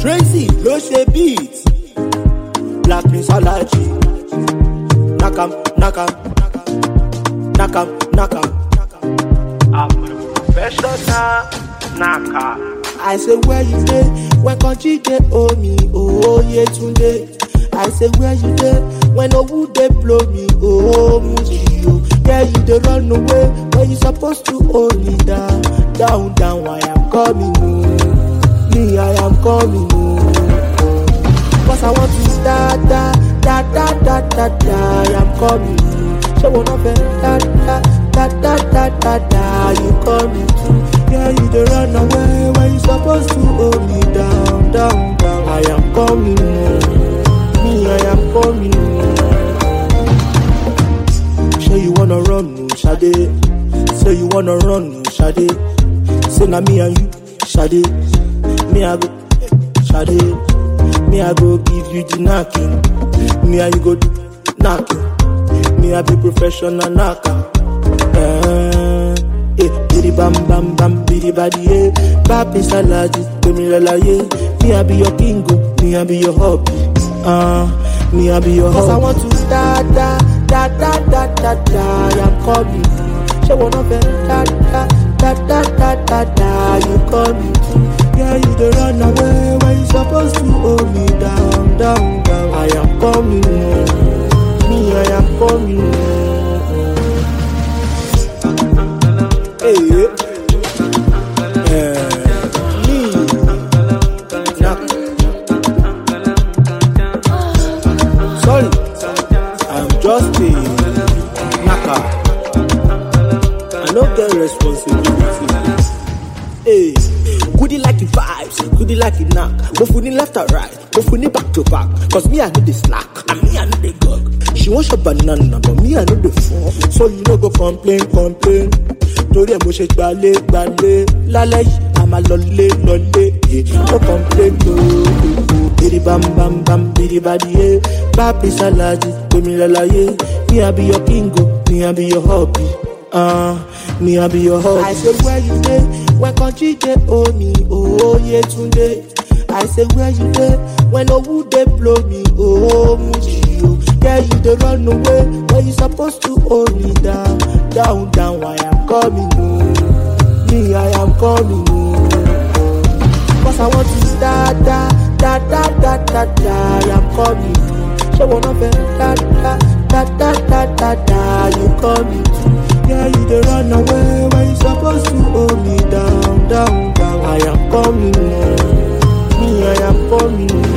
Tracy ló ṣe beat Black Prince Alaji Nakam nakam nakam nakam. I'm a professional knocker. I say where you dey when country dey owe me oh Yetunde. I say where you dey when owu dey blow me oh Muji oh. Yeah you dey run away when you supposed to hold me down down down I am coming oh. Me I am coming oh. Cause I want to da da da da da da da I am coming oh. Ṣé wo náà fẹ́ da da da da da da da you coming too? Yeah you dey run away when you supposed to hold me down down down. I am coming oh. Me I am coming oh. Say you wanna run oh Sade. Say you wanna run oh Sade. Say na me and you Sade. Me I go Sade. Me I go give you the knocking. Me and you go do knocking. Me I be professional knocker. Eh, eh, bidi bam bam bam, bidi badi eh. Papi salaji, gbemi lalaye. Me I be your king, oh. me I be your hobby. Uh, me I be your hobby. Cause I want to da da da da da da da. I'm coming. Ṣé wọn náà fẹ́ da da da da da da da? You coming too? Yeah, you dey run away when you supposed to hold me down down down. I am coming. oh. Me, I am coming. Hey, yeah. Me, knock. Sorry, I'm just a knocker. I no get responsibility. Hey, goodie like the vibes, goodie like the knock. But we need left or right, but we need back to back. Cause me, I know the slack, and me, I know the gug. She want your banana, but me, I know the phone. So you no go complain, complain. Torí ẹ̀ mo ṣe gbalé gbalé lálẹ́ yìí a máa lọlé lọlé eh. no complain no. Bidi bam bam bam bidi badi eh. Papi salaji gbemi lalaye. Me I be your king o, me I be your hobby. Uh, me I be your hobby. I say where you dey when country dey owe me oh Yetunde. I say where you dey when owu dey blow me oh Muji oh. Yeah you dey run away when you supposed to hold me down down down I am coming oh. Me I am coming oh. Cause I want to da da da da da da da I am coming Ṣé wọn náà fẹ́ da da da da da da da you coming too? Yeah you dey run away when you supposed to hold me down down down I am coming oh. Me I am coming oh.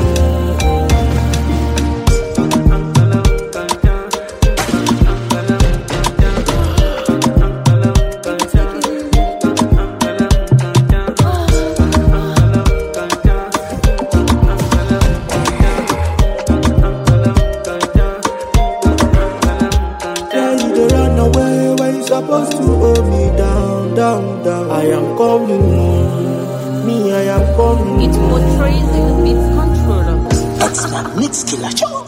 Yeah, you dey run away when you supposed to hold me down, down, down. I am coming, me, I am coming. It portrays the beat controller. Extra mix killer show.